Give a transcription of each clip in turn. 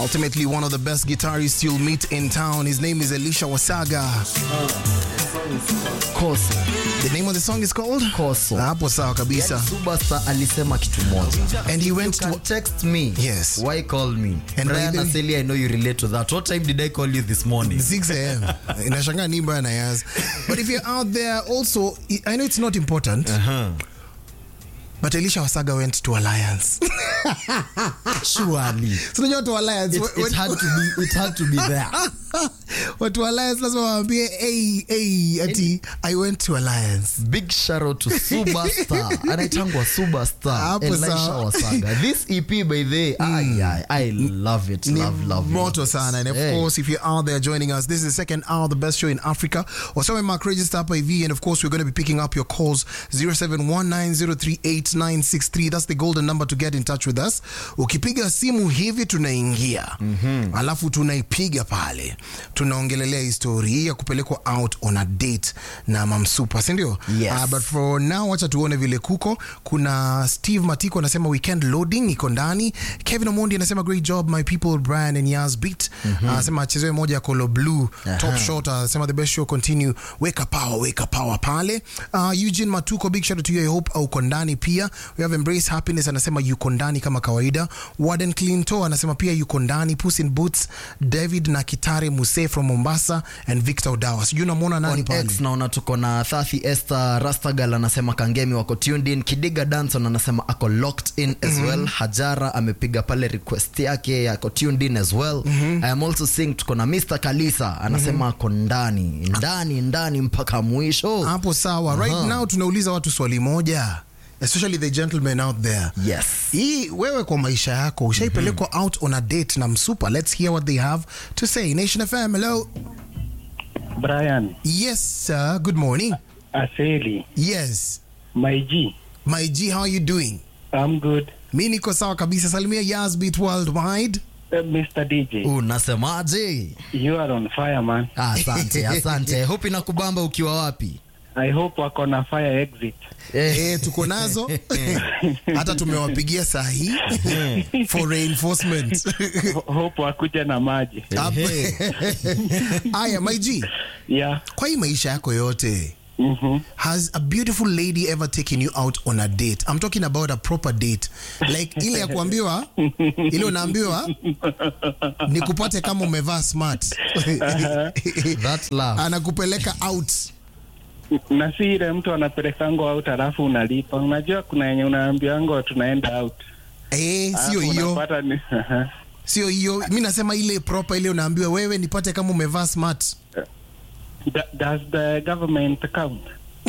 Ultimately, one of the best guitarists you'll meet in town. His name is Elisha Wasaga. Koso. The name of the song is called? Koso. Hapo sawa kabisa. Superstar alisema kitu moja. And he went You to can text me. Yes. Why call me? And Brian by the- Aseli, I know you relate to that. What time did I call you this morning? 6 a.m. Inashangaa ni mbaya na yas. But if you're out there also, I know it's not important, Uh-huh. but Elisha Wasaga went to Alliance. Surely. So unajua watu wa Alliance, It, wa- it had to be it had to be there. watu wa Alliance lazima waambie hey, hey, ati I went to Alliance. Big shout out to Superstar. Anaitangwa Superstar. Hapo Elisha sawa. Wasaga. This EP by the way, ay, ay, I love it. Ni Love, love. moto love. sana and of Hey. course if you're out there joining us this is the second hour the best show in africa wasome mark register hapa hivi and of course we're going to be picking up your calls 0719038963 that's the golden number to get in touch with us ukipiga simu hivi tunaingia alafu tunaipiga pale tunaongelelea histori hii ya kupelekwa out on a date na mamsupa sindio Yes. Ah, but for now wacha tuone vile kuko kuna steve matiko anasema weekend loading iko ndani kevin omondi anasema great job my people brian and yas beat anasema achezewe moja ya colo blue top shot anasema the best show continue weka power weka power pale uh, eugene matuko big shout out to you i hope uko ndani pia we have embrace happiness anasema yuko ndani kama kawaida warden clinto anasema pia yuko ndani puss in boots david na kitare muse from mombasa and victor odawa sijui unamwona nani On pale X naona tuko na Thathi Esther Rastagal anasema Kangemi wako tuned in. Kidiga Danson anasema ako locked in as well. Hajara amepiga pale request yake ako tuned in as well. I am also seeing tuko na Mr Kalisa anasema ako ndani ndani ndani mpaka mwisho. hapo sawa right now tunauliza watu swali moja especially the gentlemen out there Yes. hii wewe kwa maisha yako ushaipelekwa out on a date na msupa let's hear what they have to say nation fm hello Brian, yes sir good morning Aseli, yes my G, my g how are you doing I'm good. mi niko sawa kabisa salimia yasbit worldwide Uh, Mr. DJ, Unasemaje? you are on fire, man. Ah, Asante, asante. Hope inakubamba ukiwa wapi? I hope wako na fire exit. Eh, tuko nazo hata tumewapigia saa hii for reinforcement Ho- hope wakuja na maji. aya my g Yeah. kwa hii maisha yako yote Mm-hmm. has a beautiful lady ever taken you out on a date i'm talking about a proper date like ile ya kuambiwa ile unaambiwa ni kupate kama umevaa smart That love. anakupeleka out Na si ile mtu anapelekango out alafu unalipa. Unajua kuna yenye unaambiango tunaenda out. eh, sio Alafu hiyo unapata ni sio hiyo mi nasema ile proper ile unaambiwa wewe nipate kama umevaa smart Da- Does the government count?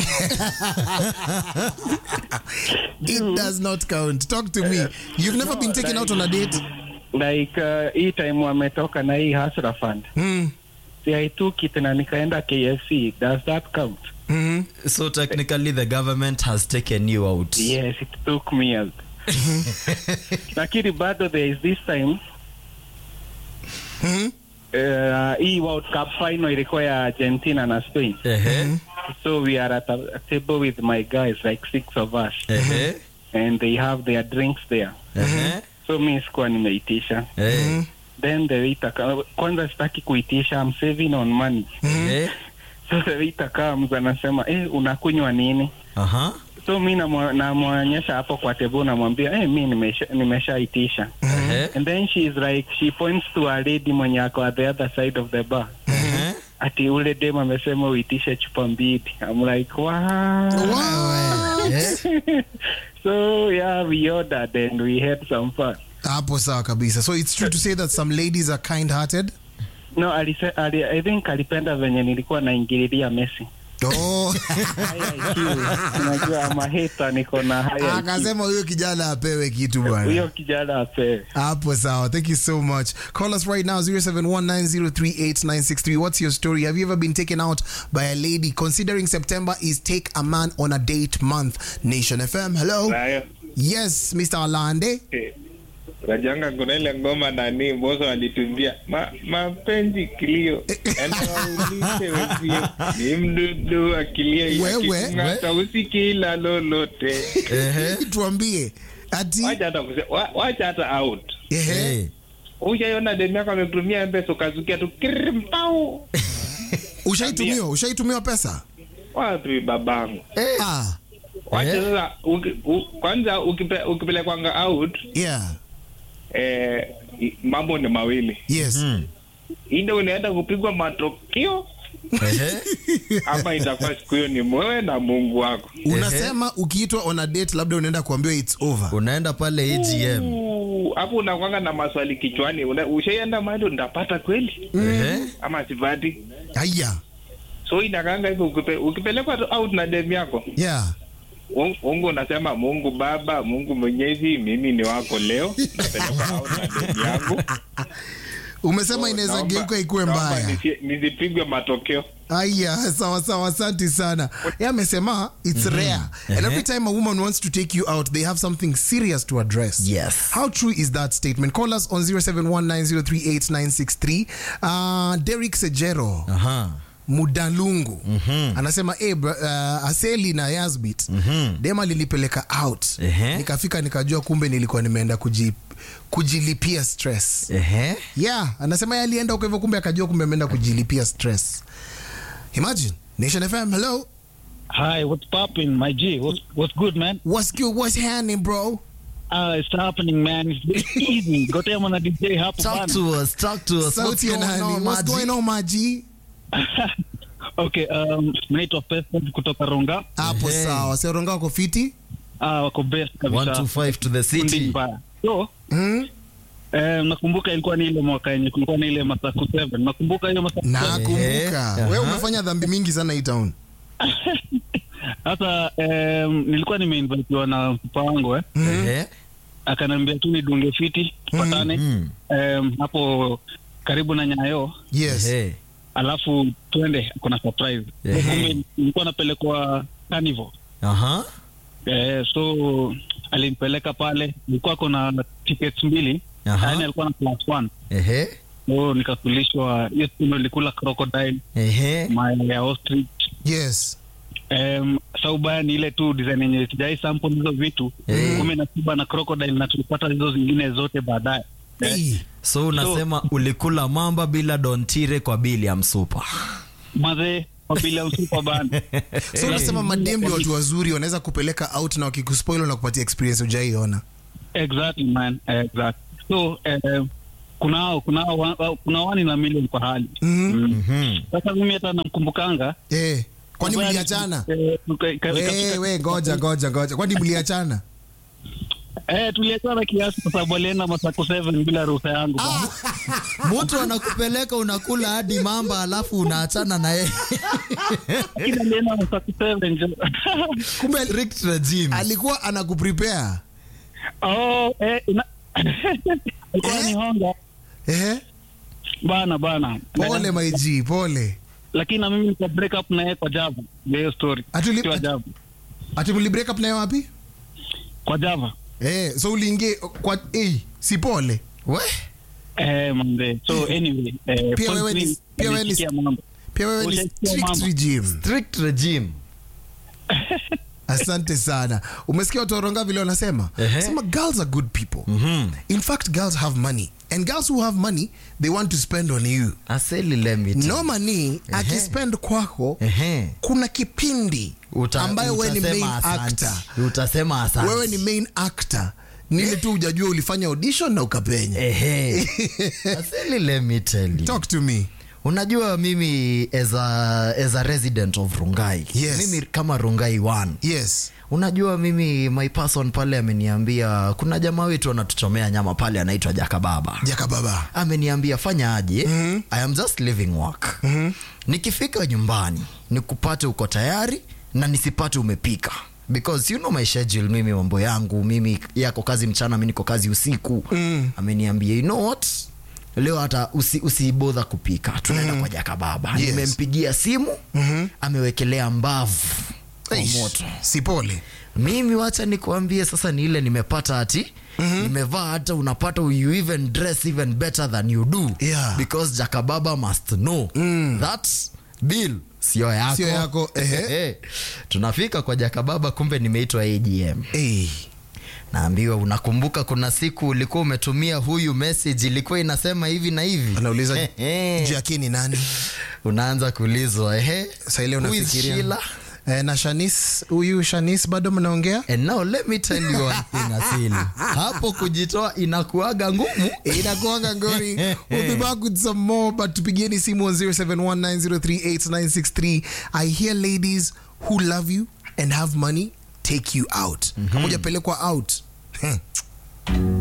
it does not count talk to me you've never been taken out on a date Like uh, hii time wametoka na hii Hustler Fund. mm. Si I took it na nikaenda KFC. Does that count? mm So technically the government has taken you out. Yes, it took me out. Lakini bado there is this time -hmm. uh, hii World Cup final ilikuwa ya Argentina na Spain. Ehe. So we are at a, a table with my guys, like six of us, Ehe. and they have their drinks there. Ehe. So mi sikuwa nimeitisha. Eh. Then the waiter ka- kwanza sitaki kuitisha, I'm saving on money. Eh. So the waiter comes anasema, eh, unakunywa nini? Aha. So mi namwa- namwonyesha hapo kwa table, namwambia eh, mi nimesha nimeshaitisha. Ehe. And then she is like, she points to a lady mwenye ako at the other side of the bar. Ehe. Ati ule dem amesema uitishe chupa mbili. I'm like, wow. Wow. Eh. so yeah, we ordered and we had some fun. hapo sawa kabisa so it's true to say that some ladies are kind hearted No, alise, ali, I think alipenda venye nilikuwa naingililia Messi. oh. High IQ. Unajua ama hater niko na high IQ. akasema huyo kijana apewe kitu bwana Huyo kijana apewe. hapo sawa thank you so much call us right now 0719038963 what's your story have you ever been taken out by a lady considering september is take a man on a date month nation fm hello Nayo yes mr alande eh, Rajanga kuna ile ngoma nani Mbosso alitumbia ma, mapenzi kilio anawaulize wenzio ni mdudu akilia Wewe, akikung'ata usikila lolote Ehe. tuambie ati wacha hata kuse- wa- wacha hata out ehe Eh. Ushaiona demu yako amekutumia mpesa ukazukia tu kirimpau. Ushaitumiwa, ushaitumiwa pesa? Wapi babangu? Ah, Wacha Eh? sasa uki, u, kwanza ukipe, ukipelekwanga out yeah. eh, i- mambo ni mawili. Yes. Inde unaenda kupigwa matokeo Ehe. ama itakuwa siku hiyo ni mwewe na Mungu wako. Unasema ukiitwa on a date labda unaenda kuambiwa it's over. unaenda pale AGM Uu, Hapo unakwanga na maswali kichwani. Una- Ushaienda mahali ndapata kweli Ehe. ama sipati? Haya. So inakanga hivyo ukipe, ukipelekwa tu out na demu yako Yeah. Mungu Mungu unasema Mungu Baba, Mungu Mwenyezi, mimi ni wako leo, napeleka out na demu yangu. Umesema inaweza Naomba- geuka ikuwe naomba mbaya. nisi- Nisipigwe matokeo. Aya, sawa sawa, asante sana. Yeye amesema it's rare. And every time a woman wants to take you out, they have something serious to address. Yes. How true is that statement? Call us on 0719038963. Uh, Derek Sejero. Aha. Mudalungu anasema hey, bro, uh, Aseli na Yasbit dema lilipeleka out Ehe. nikafika nikajua kumbe nilikuwa nimeenda kuji, kujilipia stress Ehe. yeah anasema yeye alienda huko hivyo kumbe akajua kumbe ameenda kujilipia stress imagine Nation FM hello Hi, what's popping, my G? What's, what's good, man? what's good what's happening bro Uh, it's happening, man. It's very easy. Gotea mwana DJ hapo Talk bana. to us, talk to us. What's sauti ya going nani on, what's Maji? going on maji Okay, um, naitwa Pested kutoka Ronga. hapo Ehe. sawa sioronga wako fiti Uh, wako best kabisa. 125 to the Kundi city. mbaya. So, mm? eh, nakumbuka ilikuwa ni ile mwaka yenye kulikuwa na ile Masaku 7. Nakumbuka hiyo Masaku 7. nakumbuka Ehe. wewe Aha. umefanya dhambi mingi sana hii town Sasa um, nilikuwa nimeinvitiwa na mfupa wangu eh. Ehe. Akaniambia tu nidunge fiti tupatane Mm. um, hapo karibu na Nyayo yes Ehe. alafu twende kuna surprise Ehe. kumbe nilikuwa napelekwa carnival Aha. eh, so alinipeleka pale nilikuwa kona tickets mbili Aha. yaani alikuwa na plus one Ehe. so nikakulishwa hiyo siku ndo nilikula crocodile Ehe. mayai ya ostrich yes Um, sa ubaya ni ile tu design yenye sijai sample hizo vitu Eh. kume nasiba na crocodile na tulipata hizo zingine zote baadaye eh, hey. so unasema ulikula mamba bila dontire kwa bili ya msupa mazee wabila usupa bana so unasema madem ni watu wazuri wanaweza kupeleka out na wakikuspoil na kupatia experience ujaiona exactly man exactly so eh, kunao kunao wa- kuna wani na milioni kwa hali Mhm. Mm. sasa mimi hata namkumbukanga eh, kwani Kubali- mliachana eh, tuka- ka- we katika- we ngoja ngoja ngoja kwani mliachana eh, tuliachana kiasi kwa sababu alienda Masako 7 bila ruhusa yangu bana. mtu anakupeleka unakula hadi mamba alafu unaachana na yeye Lakini alienda Masako 7 jo. kumbe strict regime alikuwa anakuprepare oh, eh, ina- alikuwa Eh? ni honga eh? bana bana pole maiji pole lakini na mimi nika break up na yeye kwa Java ndio hiyo story Atuli- kwa Java ati mli break up naye wapi kwa Java eh, so uliingie kwa eh, si pole we eh mambe so anyway eh, Pia point wewe ni- ni- pia wewe ni- nilisikia mambo pia wewe ni Ushaisikia strict mama? regime strict regime asante sana umesikia watu waronga vile wanasema Ehe. sema girls are good people in fact girls have money and girls who have money they want to spend on you aseli lemit no money akispend kwako Ehe. kuna kipindi Uta- ambayo wewe ni main utasema asante. actor utasema asante. wewe ni main actor nile tu hujajua ulifanya audition na ukapenya Ehe. Aseli, let me tell you. talk to me unajua mimi as a, as a resident of rungai Yes. mimi kama rungai one yes unajua mimi my person pale ameniambia kuna jamaa wetu anatuchomea nyama pale anaitwa jakababa jaka baba ameniambia fanya aje mm-hmm. i am just living work mm-hmm. nikifika nyumbani nikupate uko tayari na nisipate umepika because you know my schedule mimi mambo yangu mimi yako kazi mchana mi niko kazi usiku mm. ameniambia you know what leo hata usi, usibodha kupika tunaenda mm. kwa jaka baba Yes. nimempigia simu mm-hmm. amewekelea mbavu kwa Eish, moto si pole mimi wacha nikuambie sasa ni ile nimepata ati mm-hmm. nimevaa hata unapata you even dress even better than you do Yeah. because jakababa must know mm. that bill sio yako, Sio yako, ehe. tunafika kwa jakababa kumbe nimeitwa agm hey. naambiwa unakumbuka kuna siku ulikuwa umetumia huyu message ilikuwa inasema hivi na hivi anauliza Ehe. Jackie ni nani unaanza kuulizwa ehe Sasa ile who is unafikiria Sheila? eh, na Shanis huyu Shanis bado mnaongea And now let me tell you one thing Asili. hapo kujitoa inakuaga ngumu inakuanga ngori we'll be back with some more but tupigieni simu on 0719038963 i hear ladies who love you and have money take you out kama hujapelekwa out